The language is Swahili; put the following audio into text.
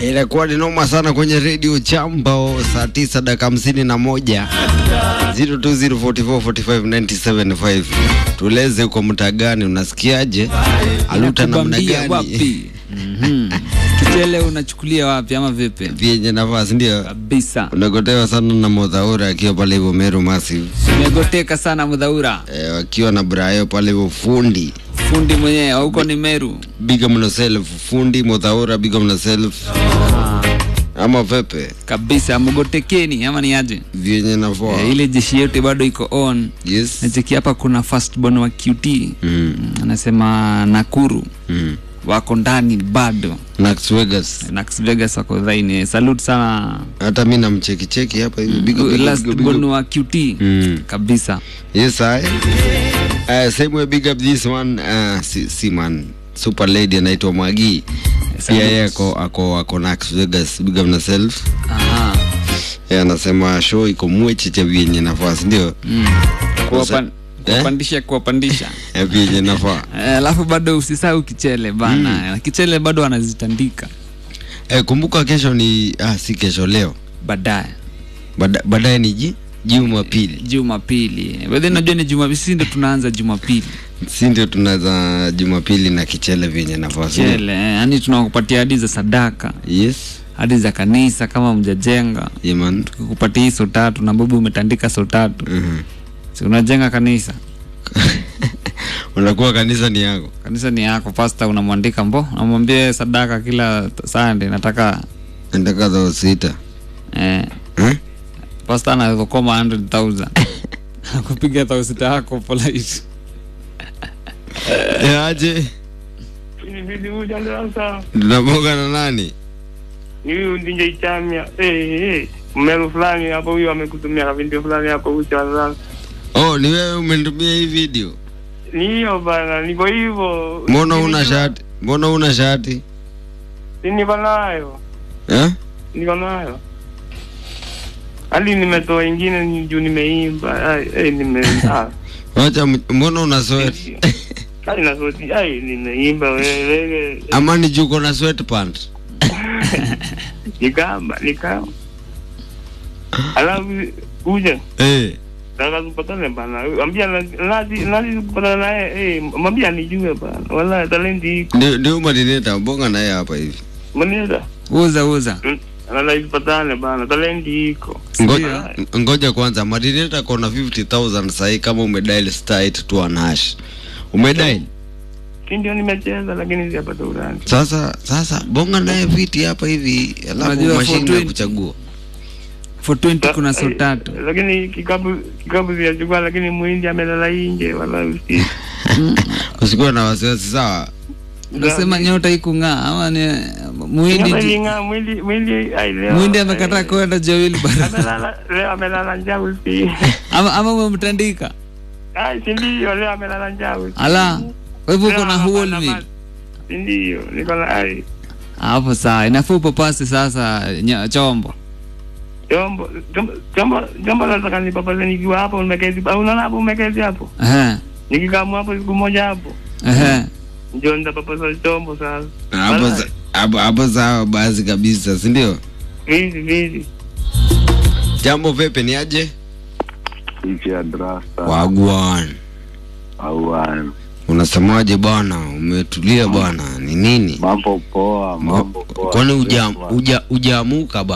Inakuwa ni noma sana kwenye redio Chambo, saa tisa dakika hamsini na moja 0204445975 tueleze uko mtaa gani, unasikiaje? Aluta namna Kubambia gani wapi? Mhm. Kichele unachukulia wapi ama vipi? vyenye nafasi, ndio Kabisa. unagotewa sana na Modhaura akiwa pale hivyo Meru Massive Umegoteka sana Mudhaura. e, wakiwa na Brayo pale hivyo fundi Fundi mwenyewe huko ni Meru. big up yourself fundi Modhaura, big up yourself ama vepe Kabisa mgotekeni ama ni aje? vyenye nafaa Eh, ile jeshi yetu bado iko on. yes Nacheki hapa kuna first born wa QT. mm. Anasema Nakuru Mm. wako ndani bado. Nax Vegas Nax Vegas wako dhaini. Salute sana. hata mi namchekicheki hapa hivi big up, big up, Last big up, big born up. wa QT. Mm. Kabisa. Yes, I. Uh, same way big up this one uh, si, si man super lady anaitwa Magi pia yeye ako ako ako Nax Vegas big up na self Aha. yeye anasema show iko mwecheche vyenye nafasi ndio Mm. Kuwapan- Eh? kuwapandisha kuwapandisha Eh, vyenye nafaa Eh, alafu bado usisahau kichele bana kichele bado wanazitandika eh, kumbuka kesho ni ah, si kesho leo baadaye Bada- baadaye ni ji Jumapili jumapili bedhe najua ni jumapili sisi ndo tunaanza jumapili si ndio tunaza Jumapili na kichele vyenye nafasi chele eh, yani tunakupatia hadi za sadaka yes hadi za kanisa kama mjajenga yeah, man kupatia hii so tatu na babu umetandika so tatu Mhm. si unajenga kanisa unakuwa kanisa ni yako kanisa ni yako pasta unamwandika mbo unamwambia sadaka kila sande nataka nataka dhao sita eh, eh? pasta anazokoma 100000 akupiga tausita yako polite Eh, aje Niliuja sasa. tunaboga na nani Huyu ndinje ichamia. Eh eh. Mmelo fulani hapo huyu amekutumia ka video fulani hapo ucha sasa. oh ni wewe umenitumia hii video Ni hiyo bana, niko hivyo. mbona una shati mbona una shati Si niko nayo. eh? Niko nayo. Hadi nimetoa ingine ni juu nimeimba. Ai, eh nime ah. wacha m- mbona una sweat Ai na sauti. Ai nimeimba wewe. ama ni juko na sweatpant Nikamba, nikamba. Alafu kuja. eh Nataka tupatane bana. Ambia nazi nazi kupatana naye. Eh, mwambie anijue bana. Wala talenti iko. ndio ndio madineta bonga naye hapa hivi Mweneza. uza uza Anadai tupatane bana. Talenti iko. ngoja ngoja kwanza madineta kona 50000 sahi kama umedial star 821 hash umedial Si ndio nimecheza lakini sijapata urani. sasa sasa bonga naye viti hapa hivi alafu Unajua mashine ya 420. kuchagua for 20 kuna so tatu Lakini kikapu kikapu sijachukua lakini muhindi amelala nje wala usi. usikuwa na wasiwasi sawa unasema nyota ikung'aa ama ni muhindi Kama linga mwili mwili ai leo. muhindi amekataa kwenda jawili bara Amelala leo amelala njaa usi. ama ama umemtandika Ai si ndio leo amelala njaa usi. ala kwa hivyo uko na Leo huo hapana meal maji. Si ndio niko na ai. hapo saa inafaa upapasi sasa nya- chombo Jombo jombo jombo jombo nataka nipapase nikiwa hapo nimeketi. Au unaona hapo umeketi hapo? Ehe, Nikikaa hapo siku moja hapo. ehe. Ndio nitapapasa chombo sasa. hapo Wala, sa- hapo hapo sawa basi kabisa si ndio Vizi vizi. jambo vipi ni aje nchi ya drasta wagwan au ah, unasemaje bwana umetulia bwana ni nini mambo poa, mambo poa. kwani uja, uja, ujaamuka ba